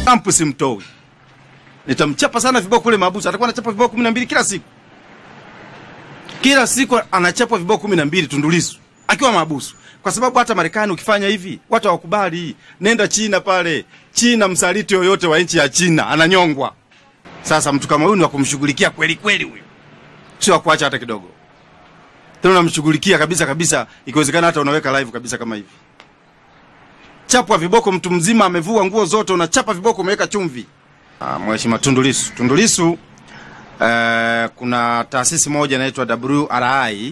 Trump simtoi, nitamchapa sana viboko kule mahabusu. Atakuwa anachapa viboko kumi na mbili kila siku, kila siku anachapwa viboko kumi na mbili Tundu Lissu akiwa mahabusu, kwa sababu hata Marekani ukifanya hivi watu hawakubali. Nenda China pale, China msaliti yoyote wa nchi ya China ananyongwa. Sasa mtu kama huyu ni wa kumshughulikia kweli kweli, huyu sio wa kuacha hata kidogo, tena unamshughulikia kabisa kabisa, ikiwezekana hata unaweka live kabisa kama hivi. Chapwa viboko, mtu mzima amevua nguo zote, unachapa viboko, umeweka chumvi. Ah, Mheshimiwa Tundu Lissu, Tundu Lissu eh, kuna taasisi moja inaitwa WRI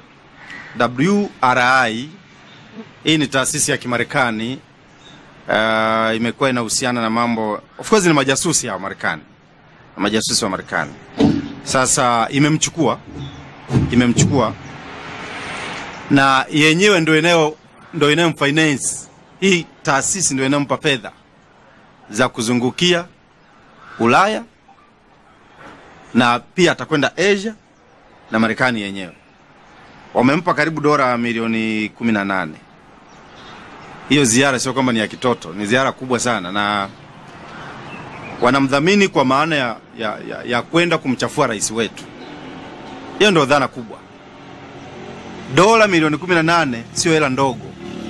WRI. Hii ni taasisi ya Kimarekani uh, imekuwa inahusiana na mambo, of course ni majasusi hao Marekani, majasusi wa Marekani. Sasa imemchukua imemchukua na yenyewe ndio inayo ndio inayomfinance hii taasisi, ndio inayompa fedha za kuzungukia Ulaya na pia atakwenda Asia na Marekani yenyewe wamempa karibu dola milioni kumi na nane. Hiyo ziara sio kwamba ni ya kitoto, ni ziara kubwa sana, na wanamdhamini kwa maana ya, ya, ya, ya kwenda kumchafua rais wetu. Hiyo ndio dhana kubwa. Dola milioni kumi na nane sio hela ndogo.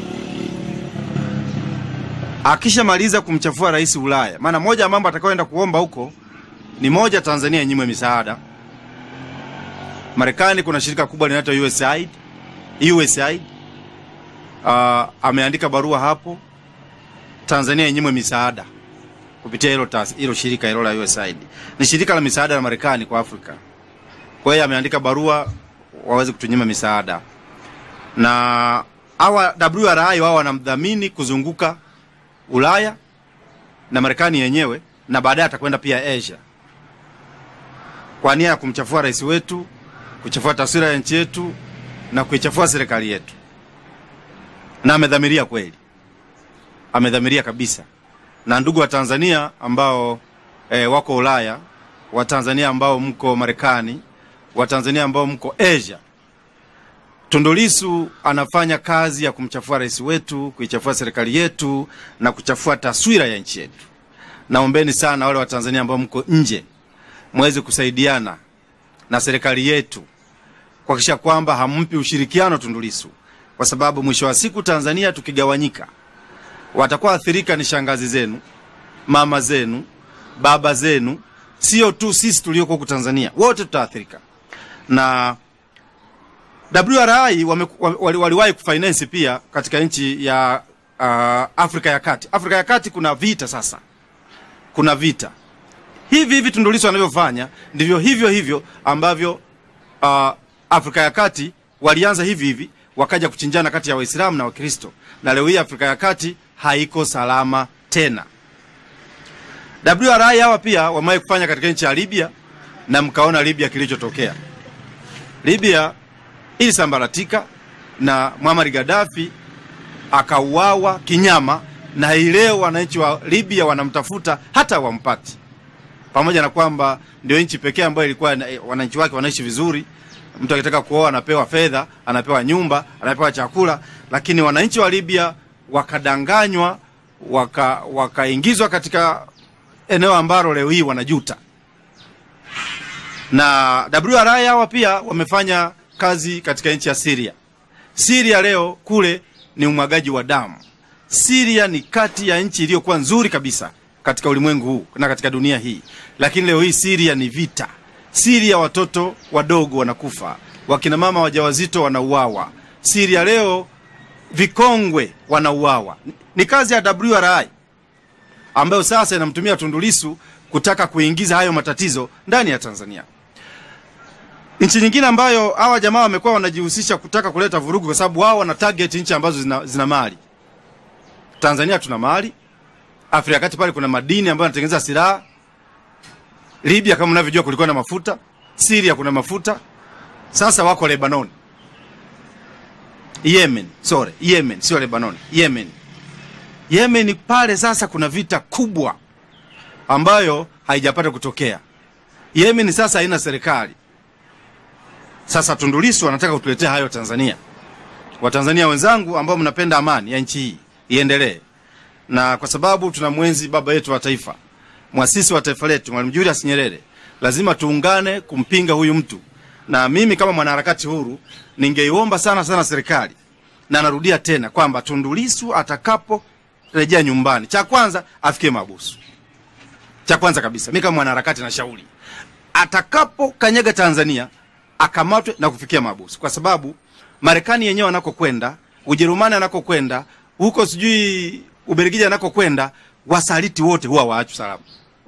Akishamaliza kumchafua rais Ulaya, maana moja ya mambo atakayoenda kuomba huko ni moja, Tanzania inyimwe misaada Marekani kuna shirika kubwa linaitwa USAID. USAID uh, ameandika barua hapo Tanzania inyimwe misaada kupitia hilo hilo shirika hilo la USAID. Ni shirika la misaada la Marekani kwa Afrika. Kwa hiyo ameandika barua waweze kutunyima misaada, na hawa WRI wao wanamdhamini kuzunguka Ulaya na Marekani yenyewe, na baadaye atakwenda pia Asia kwa nia ya kumchafua rais wetu kuchafua taswira ya nchi yetu na kuichafua serikali yetu, na amedhamiria kweli, amedhamiria kabisa. Na ndugu wa Tanzania ambao e, wako Ulaya, wa Tanzania ambao mko Marekani, wa Tanzania ambao mko Asia, Tundu Lissu anafanya kazi ya kumchafua rais wetu, kuichafua serikali yetu na kuchafua taswira ya nchi yetu. Naombeni sana wale wa Tanzania ambao mko nje mweze kusaidiana na serikali yetu kuhakikisha kwamba hampi ushirikiano Tundu Lissu, kwa sababu mwisho wa siku Tanzania tukigawanyika, watakuwa athirika ni shangazi zenu, mama zenu, baba zenu, sio tu sisi tulioko huku Tanzania, wote tutaathirika. Na WRI waliwahi wali, wali kufinance pia katika nchi ya uh, Afrika ya Kati. Afrika ya Kati kuna vita sasa, kuna vita hivi hivi Tundu Lissu anavyofanya ndivyo hivyo hivyo ambavyo uh, Afrika ya Kati walianza hivi hivi, wakaja kuchinjana kati ya Waislamu na Wakristo, na leo hii Afrika ya Kati haiko salama tena. WRI hawa pia wamewahi kufanya katika nchi ya Libya, na mkaona Libya kilichotokea. Libya ilisambaratika na Muammar Gaddafi akauawa kinyama, na hii leo wananchi wa Libya wanamtafuta hata wampati pamoja na kwamba ndio nchi pekee ambayo ilikuwa wananchi wake wanaishi vizuri. Mtu akitaka kuoa anapewa fedha, anapewa nyumba, anapewa chakula, lakini wananchi wa Libya wakadanganywa, waka wakaingizwa katika eneo ambalo leo hii wanajuta. Na WRI hawa pia wamefanya kazi katika nchi ya Syria. Syria leo kule ni umwagaji wa damu. Syria ni kati ya nchi iliyokuwa nzuri kabisa katika ulimwengu huu na katika dunia hii, lakini leo hii Syria ni vita. Syria watoto wadogo wanakufa, wakina mama wajawazito wanauawa. Syria leo vikongwe wanauawa. Ni kazi ya WRI ambayo sasa inamtumia Tundu Lissu kutaka kuingiza hayo matatizo ndani ya Tanzania. Nchi nyingine ambayo hawa jamaa wamekuwa wanajihusisha kutaka kuleta vurugu, kwa sababu wao wana target nchi ambazo zina, zina mali. Tanzania tuna mali Afrika ya Kati pale kuna madini ambayo yanatengeneza silaha. Libya kama mnavyojua kulikuwa na mafuta. Syria kuna mafuta. Sasa wako Lebanon. Yemen, sorry, Yemen sio Lebanon, Yemen. Yemen pale sasa kuna vita kubwa ambayo haijapata kutokea. Yemen sasa haina serikali. Sasa Tundu Lissu anataka kutuletea hayo Tanzania. Watanzania wenzangu ambao mnapenda amani ya nchi hii iendelee na kwa sababu tuna mwenzi baba yetu wa taifa, mwasisi wa taifa letu, Mwalimu Julius Nyerere, lazima tuungane kumpinga huyu mtu. Na mimi kama mwanaharakati huru ningeiomba sana sana serikali, na narudia tena kwamba Tundu Lissu atakaporejea nyumbani, cha kwanza afikie mahabusu. Cha kwanza kabisa, mimi kama mwanaharakati nashauri atakapo kanyaga Tanzania akamatwe na kufikia mahabusu, kwa sababu Marekani yenyewe anakokwenda, Ujerumani anakokwenda, huko sijui Ubelgiji anakokwenda, wasaliti wote huwa waachwi salama.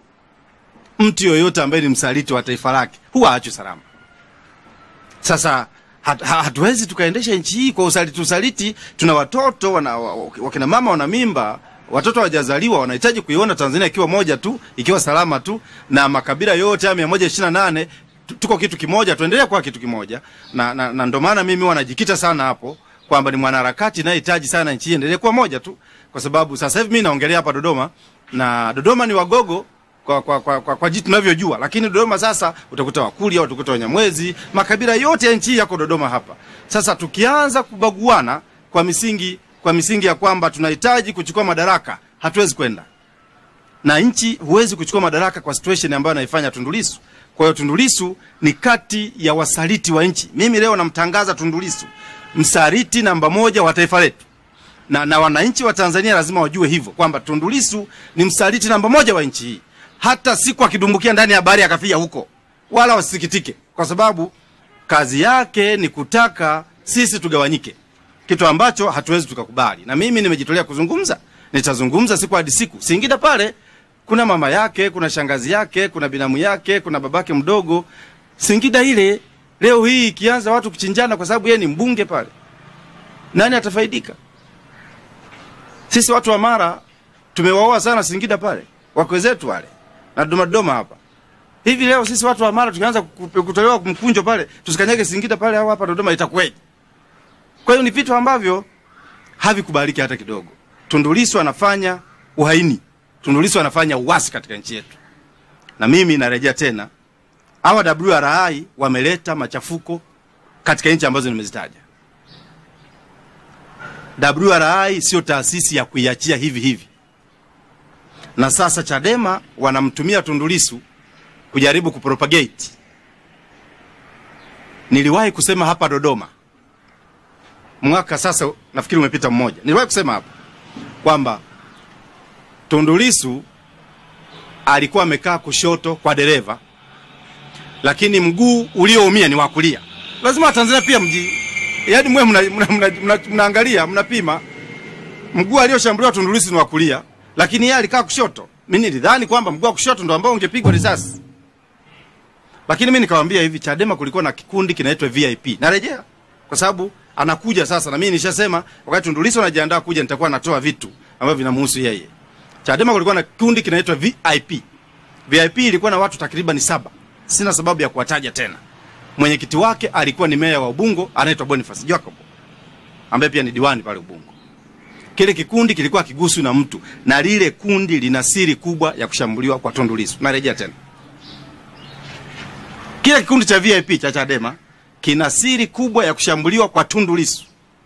Mtu yoyote ambaye ni msaliti wa taifa lake huwa aachwi salama. Sasa hat, ha- hatuwezi tukaendesha nchi hii kwa usaliti usaliti. Tuna watoto wana, wa- wakina mama wana mimba, watoto hawajazaliwa, wanahitaji kuiona Tanzania ikiwa moja tu, ikiwa salama tu, na makabila yote haya mia moja ishirini na nane tu- tuko kitu kimoja, tuendelee kuwa kitu kimoja, na, na, na ndo maana mimi wanajikita sana hapo kwamba ni mwanaharakati nayehitaji sana nchi hii endelee kuwa moja tu, kwa sababu sasa hivi mimi naongelea hapa Dodoma na Dodoma ni wagogo kwa, kwa, kwa, kwa, kwa jitu tunavyojua, lakini Dodoma sasa utakuta Wakuria, utakuta Wanyamwezi, makabila yote ya nchi hii yako Dodoma hapa. Sasa tukianza kubaguana kwa misingi kwa misingi ya kwamba tunahitaji kuchukua madaraka, hatuwezi kwenda na nchi. Huwezi kuchukua madaraka kwa situation ambayo anaifanya Tundu Lissu. Kwa hiyo Tundu Lissu ni kati ya wasaliti wa nchi. Mimi leo namtangaza Tundu Lissu msaliti namba moja wa taifa letu na, na wananchi wa Tanzania lazima wajue hivyo kwamba Tundu Lissu ni msaliti namba moja wa nchi hii. Hata siku akidumbukia ndani ya bahari akafia huko, wala wasisikitike, kwa sababu kazi yake ni kutaka sisi tugawanyike, kitu ambacho hatuwezi tukakubali. Na mimi nimejitolea kuzungumza, nitazungumza siku hadi siku. Singida pale kuna mama yake, kuna shangazi yake, kuna binamu yake, kuna babake mdogo. Singida ile leo hii ikianza watu kuchinjana kwa sababu yeye ni mbunge pale, nani atafaidika? Sisi watu wa Mara tumewaoa sana Singida pale, wakwe zetu wale na Dodoma Dodoma hapa. Hivi leo sisi watu wa Mara tukianza kupe- kutolewa mkunjo pale, tusikanyage Singida pale au hapa Dodoma itakuwaje? Kwa hiyo ni vitu ambavyo havikubaliki hata kidogo. Tundu Lissu anafanya uhaini, Tundu Lissu anafanya uasi katika nchi yetu, na mimi narejea tena, hawa WRI wameleta machafuko katika nchi ambazo nimezitaja. WRI sio taasisi ya kuiachia hivi hivi, na sasa Chadema wanamtumia Tundu Lissu kujaribu kupropagate. Niliwahi kusema hapa Dodoma mwaka sasa, nafikiri umepita mmoja, niliwahi kusema hapa kwamba Tundu Lissu alikuwa amekaa kushoto kwa dereva, lakini mguu ulioumia ni wa kulia. Lazima Watanzania pia mji yaani mwe mnaangalia mna, mna, mna, mnaangalia, mnapima mguu alioshambuliwa Tundu Lissu ni wa kulia, lakini yeye alikaa kushoto. Mimi nilidhani kwamba mguu wa kushoto ndo ambao ungepigwa risasi, lakini mimi nikamwambia hivi, Chadema kulikuwa na kikundi kinaitwa VIP. Narejea kwa sababu anakuja sasa, na mimi nishasema wakati Tundu Lissu anajiandaa kuja, nitakuwa natoa vitu ambavyo vinamhusu yeye. Chadema kulikuwa na kikundi kinaitwa VIP. VIP ilikuwa na watu takriban saba, sina sababu ya kuwataja tena. Mwenyekiti wake alikuwa ni meya wa Ubungo anaitwa Boniface Jacob ambaye pia ni diwani pale Ubungo. Kile kikundi kilikuwa kiguswi na mtu, na lile kundi lina siri kubwa ya kushambuliwa kwa Tundu Lissu. Narejea tena, kile kikundi cha VIP cha Chadema kina siri kubwa ya kushambuliwa kwa Tundu Lissu,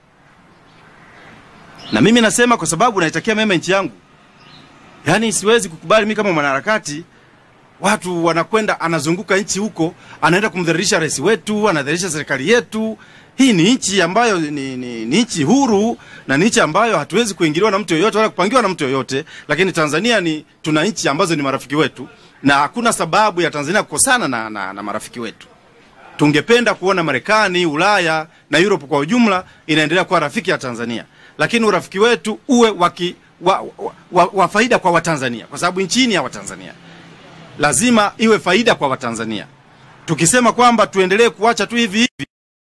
na mimi nasema kwa sababu naitakia mema nchi yangu. Yaani siwezi kukubali mimi kama mwanaharakati watu wanakwenda anazunguka nchi huko, anaenda kumdhalilisha rais wetu, anadhalilisha serikali yetu. Hii ni nchi ambayo ni, ni, ni nchi huru na ni nchi ambayo hatuwezi kuingiliwa na mtu yoyote wala kupangiwa na mtu yoyote. Lakini Tanzania ni tuna nchi ambazo ni marafiki wetu, na hakuna sababu ya Tanzania kukosana na, na, na marafiki wetu. Tungependa kuona Marekani, Ulaya na Europe kwa ujumla inaendelea kuwa rafiki ya Tanzania, lakini urafiki wetu uwe waki, wa, wa, wa, wa faida kwa Watanzania, kwa sababu nchi ni ya Watanzania lazima iwe faida kwa Watanzania. Tukisema kwamba tuendelee kuacha tu hivi hivi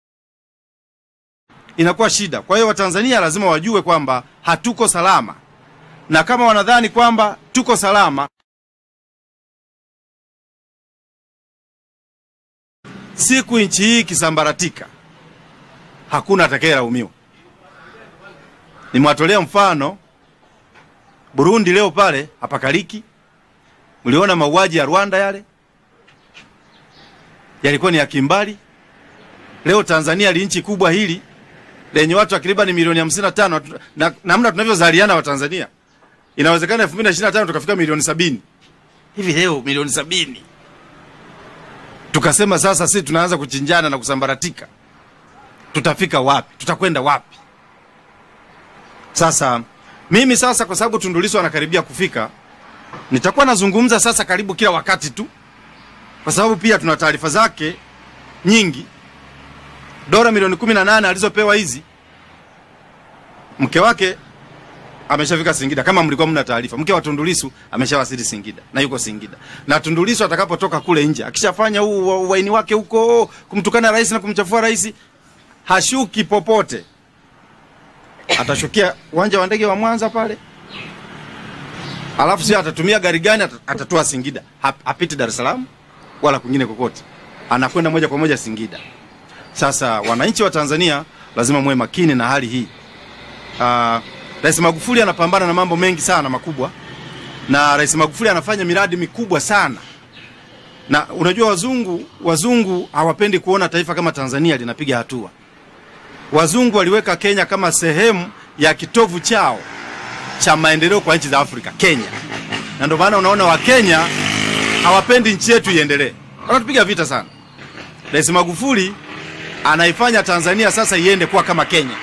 inakuwa shida. Kwa hiyo Watanzania lazima wajue kwamba hatuko salama, na kama wanadhani kwamba tuko salama, siku nchi hii ikisambaratika, hakuna atakayelaumiwa. Nimewatolea mfano Burundi, leo pale hapakaliki Mliona mauaji ya Rwanda yale yalikuwa ni ya kimbali. Leo Tanzania li nchi kubwa hili lenye watu takriban milioni hamsini na tano na namna tunavyozaliana Watanzania inawezekana 2025 tukafika milioni sabini hivi leo milioni sabini tukasema sasa sisi tunaanza kuchinjana na kusambaratika tutafika wapi tutakwenda wapi sasa mimi sasa kwa sababu Tundu Lissu anakaribia kufika nitakuwa nazungumza sasa karibu kila wakati tu kwa sababu pia tuna taarifa zake nyingi dola milioni kumi na nane alizopewa hizi mke wake ameshafika Singida kama mlikuwa mna taarifa. Mke wa Tundu Lissu ameshawasili Singida na yuko Singida. Na Tundu Lissu atakapotoka kule nje, akishafanya huu wa- uwaini wake huko kumtukana rais na kumchafua rais, hashuki popote. Atashukia uwanja wa ndege wa Mwanza pale. Alafu sio atatumia gari gani ata- atatua Singida. Hap- Hapiti Dar es Salaam wala kwingine kokote. Anakwenda moja kwa moja Singida. Sasa wananchi wa Tanzania lazima muwe makini na hali hii. Ah, Rais Magufuli anapambana na mambo mengi sana makubwa, na Rais Magufuli anafanya miradi mikubwa sana, na unajua wazungu wazungu hawapendi kuona taifa kama Tanzania linapiga hatua. Wazungu waliweka Kenya kama sehemu ya kitovu chao cha maendeleo kwa nchi za Afrika, Kenya, na ndio maana unaona Wakenya hawapendi nchi yetu iendelee, wanatupiga vita sana. Rais Magufuli anaifanya Tanzania sasa iende kuwa kama Kenya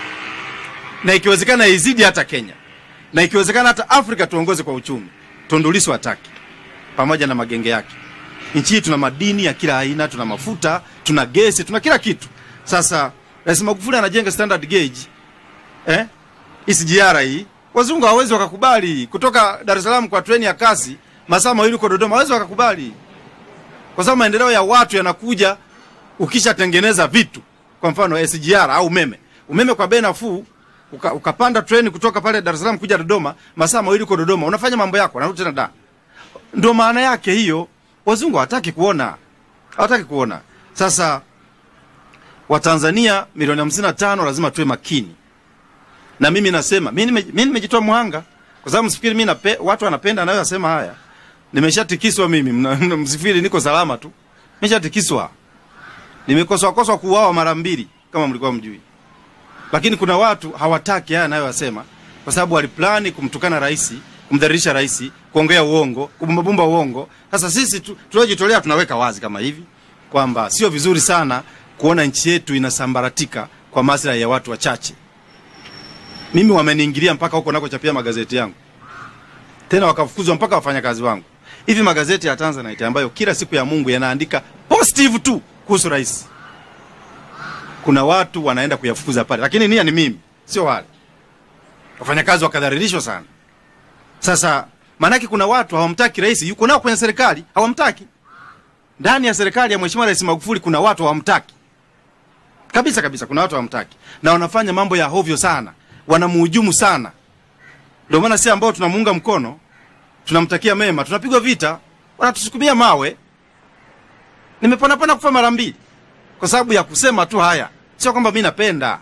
na ikiwezekana izidi hata Kenya, na ikiwezekana hata Afrika tuongoze kwa uchumi. Tundu Lissu hataki, pamoja na magenge yake. Nchi hii tuna madini ya kila aina, tuna mafuta, tuna gesi, tuna kila kitu. Sasa Rais Magufuli anajenga standard gauge eh, SGR hii, wazungu hawawezi wakakubali kutoka Dar es Salaam kwa treni ya kasi masaa mawili kwa Dodoma, hawawezi wakakubali kwa sababu maendeleo ya watu yanakuja ukishatengeneza vitu, kwa mfano SGR au umeme. Umeme kwa bei nafuu uka, ukapanda treni kutoka pale Dar es Salaam kuja Dodoma, masaa mawili uko Dodoma, unafanya mambo yako, narudi tena da. Ndio maana yake hiyo. Wazungu hawataki kuona, hawataki kuona. Sasa Watanzania milioni hamsini na tano lazima tuwe makini, na mimi nasema mimi nime- mimi nimejitoa muhanga, kwa sababu msifikiri mimi nape, watu wanapenda anayoyasema haya. Nimeshatikiswa mimi, mna- mna- msifikiri niko salama tu, nimeshatikiswa, nimekoswa koswa kuuawa mara mbili, kama mlikuwa mjui lakini kuna watu hawataki haya anayoyasema kwa sababu waliplani kumtukana rais, kumdhalilisha rais, kuongea uongo, kubumbabumba uongo. Sasa sisi tu- tuliojitolea tunaweka wazi kama hivi kwamba sio vizuri sana kuona nchi yetu inasambaratika kwa maslahi ya watu wachache. Mimi wameniingilia mpaka huko nakochapia magazeti yangu, tena wakafukuzwa mpaka wafanyakazi wangu. Hivi magazeti ya Tanzanite ambayo kila siku ya Mungu yanaandika positive tu kuhusu rais kuna watu wanaenda kuyafukuza pale, lakini nia ni mimi, sio wale wafanyakazi. Wakadhalilishwa sana. Sasa maanake kuna watu hawamtaki rais, yuko nao kwenye serikali, hawamtaki ndani ya serikali ya Mheshimiwa Rais Magufuli. Kuna watu hawamtaki kabisa kabisa, kuna watu hawamtaki na wanafanya mambo ya hovyo sana, wanamuhujumu sana. Ndio maana si ambao tunamuunga mkono, tunamtakia mema, tunapigwa vita, wanatusukumia mawe. Nimeponapona kufa mara mbili kwa sababu ya kusema tu haya, sio kwamba mi napenda.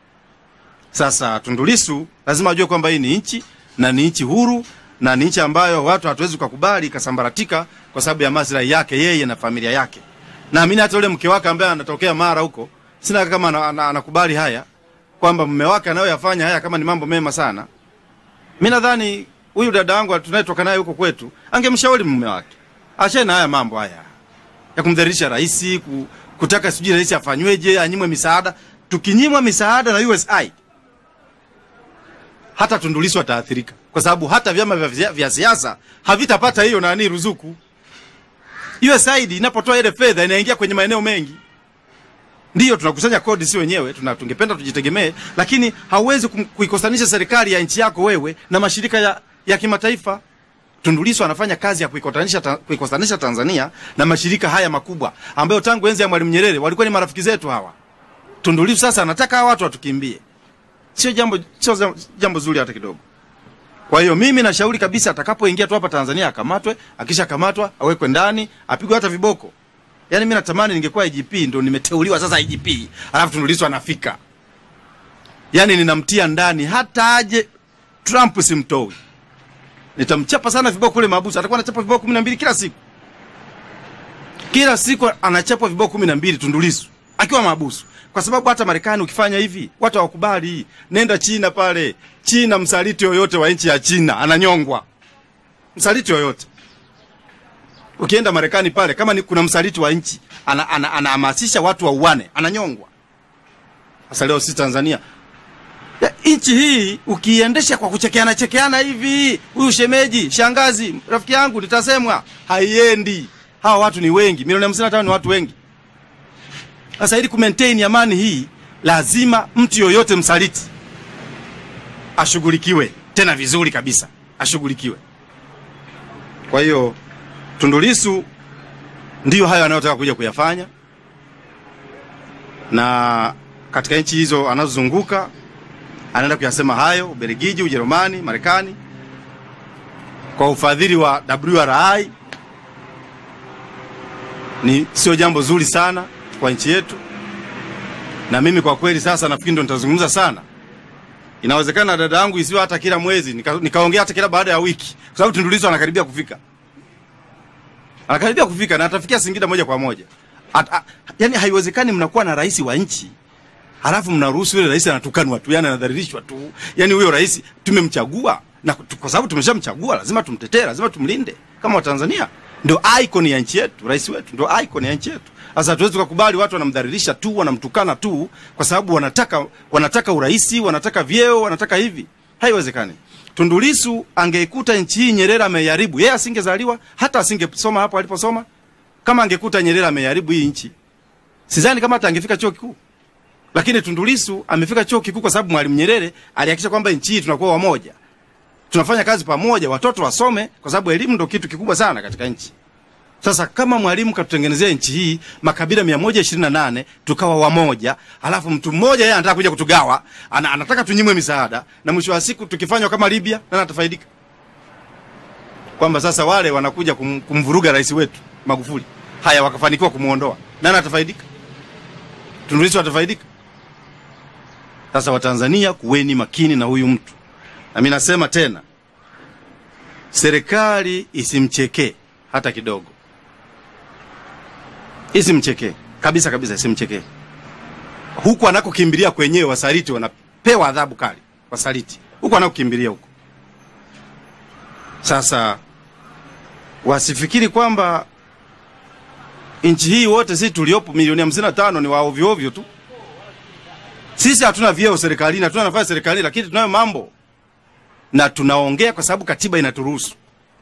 Sasa Tundu Lissu lazima ajue kwamba hii ni nchi na ni nchi huru na ni nchi ambayo watu hatuwezi kukubali ikasambaratika kwa sababu ya maslahi yake yeye na familia yake. Naamini hata yule mke wake ambaye anatokea Mara huko, sina kama ana- ana- anakubali haya kwamba mume wake anayoyafanya haya kama ni mambo mema sana. Mi nadhani huyu dada wangu tunayetoka naye huko kwetu angemshauri mume wake achane na haya mambo haya ya kumdhalilisha rais, ku, kutaka sijui rais afanyweje, anyimwe misaada. Tukinyimwa misaada na USAID, hata Tundu Lissu ataathirika, kwa sababu hata vyama vya, vya siasa havitapata hiyo nani ruzuku. USAID inapotoa ile fedha inaingia kwenye maeneo mengi. Ndiyo tunakusanya kodi si wenyewe, tuna tungependa tujitegemee, lakini hauwezi kum- kuikosanisha serikali ya nchi yako wewe na mashirika ya, ya kimataifa. Tundu Lissu anafanya kazi ya kuikotanisha ta, kuikosanisha Tanzania na mashirika haya makubwa ambayo tangu enzi ya Mwalimu Nyerere walikuwa ni marafiki zetu hawa. Tundu Lissu sasa anataka hawa watu watukimbie. Sio jambo sio za- jambo zuri hata kidogo. Kwa hiyo mimi nashauri kabisa atakapoingia tu hapa Tanzania akamatwe, akishakamatwa awekwe ndani, apigwe hata viboko. Yaani mimi natamani ningekuwa IGP ndo nimeteuliwa sasa IGP, alafu Tundu Lissu anafika. Yaani ninamtia ndani hata aje Trump simtoi. Nitamchapa sana viboko kule mahabusu. Atakuwa anachapa viboko kumi na mbili kila siku, kila siku anachapwa viboko kumi na mbili Tundu Lissu akiwa mahabusu. kwa sababu hata Marekani ukifanya hivi watu hawakubali. Nenda China pale, China msaliti yoyote wa nchi ya China ananyongwa, msaliti yoyote. Ukienda Marekani pale, kama ni kuna msaliti wa nchi anahamasisha ana, ana watu wauane, ananyongwa. Sasa leo sisi Tanzania ya, nchi hii ukiendesha kwa kuchekeana chekeana hivi, huyu shemeji, shangazi, rafiki yangu, nitasemwa haiendi. Hawa watu ni wengi, milioni hamsini na tano ni watu wengi. Sasa ili kumaintain amani hii, lazima mtu yoyote msaliti ashughulikiwe tena vizuri kabisa, ashughulikiwe. Kwa hiyo Tundu Lissu ndiyo hayo anayotaka kuja kuyafanya, na katika nchi hizo anazozunguka anaenda kuyasema hayo, Ubelgiji, Ujerumani, Marekani, kwa ufadhili wa WRI. Ni sio jambo zuri sana kwa nchi yetu, na mimi kwa kweli sasa nafikiri ndo nitazungumza sana. Inawezekana dada yangu isiwe hata kila mwezi, nika, nikaongea hata kila baada ya wiki, kwa sababu Tundu Lissu anakaribia kufika, anakaribia kufika na atafikia Singida moja kwa moja. At, a, yani haiwezekani mnakuwa na rais wa nchi halafu mnaruhusu yule rais anatukanwa tu, yani anadhalilishwa tu. Yani huyo rais tumemchagua, na kwa sababu tumeshamchagua lazima tumtetee, lazima tumlinde kama Watanzania. Ndio icon ya nchi yetu, rais wetu ndio icon ya nchi yetu. Sasa hatuwezi tukakubali watu wanamdhalilisha tu, wanamtukana tu kwa sababu wanataka wanataka uraisi, wanataka vyeo, wanataka hivi. Haiwezekani. Tundu Lissu angeikuta nchi hii Nyerere ameiharibu, yeye asingezaliwa, hata asingesoma hapo aliposoma. Kama angekuta Nyerere ameiharibu hii nchi, sidhani kama hata angefika chuo kikuu. Lakini Tundu Lissu amefika chuo kikuu kwa sababu Mwalimu Nyerere alihakikisha kwamba nchi hii tunakuwa wamoja, tunafanya kazi pamoja, watoto wasome, kwa sababu elimu ndio kitu kikubwa sana katika nchi. Sasa kama Mwalimu katutengenezea nchi hii makabila 128 tukawa wamoja, alafu mtu mmoja yeye anataka kuja kutugawa, ana, anataka tunyimwe misaada, na mwisho wa siku tukifanywa kama Libya, nani atafaidika? Kwamba sasa wale wanakuja kum, kumvuruga rais wetu Magufuli, haya wakafanikiwa kumuondoa, nani atafaidika? Tundu Lissu atafaidika? Sasa Watanzania, kuweni makini na huyu mtu, na mimi nasema tena, serikali isimchekee hata kidogo, isimchekee kabisa kabisa, isimchekee. Huku anakokimbilia kwenyewe, wasaliti wanapewa adhabu kali, wasaliti huku anakokimbilia huko. Sasa wasifikiri kwamba nchi hii wote sisi tuliopo milioni hamsini na tano ni waovyo ovyo tu. Sisi hatuna vyeo serikalini, hatuna nafasi serikalini, lakini tunayo mambo na tunaongea kwa sababu katiba inaturuhusu.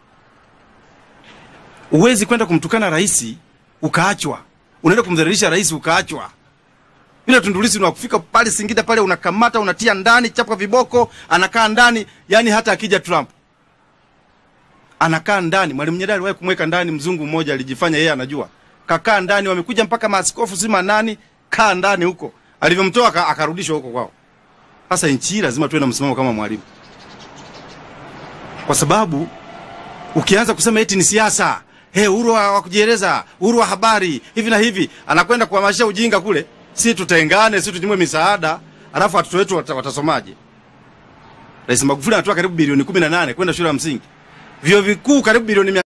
Uwezi kwenda kumtukana rais ukaachwa, unaenda kumdhalilisha rais ukaachwa. Vile Tundu Lissu ni wakufika pale Singida pale, unakamata unatia ndani, chapa viboko, anakaa ndani. Yani hata akija Trump anakaa ndani. Mwalimu Nyerere aliwahi kumweka ndani mzungu mmoja, alijifanya yeye anajua, kakaa ndani. Wamekuja mpaka maaskofu sima nani, kaa ndani huko alivyomtoa akarudishwa huko kwao. Sasa nchi hii lazima tuwe na msimamo kama Mwalimu, kwa sababu ukianza kusema eti ni siasa, hey, uhuru wa kujieleza, uhuru wa habari, hivi na hivi, anakwenda kuhamasisha ujinga kule. Si tutengane, si tunyimwe misaada, alafu watoto wetu wat, watasomaje? Rais Magufuli anatoa karibu bilioni 18 kwenda shule ya msingi, vyuo vikuu karibu bilioni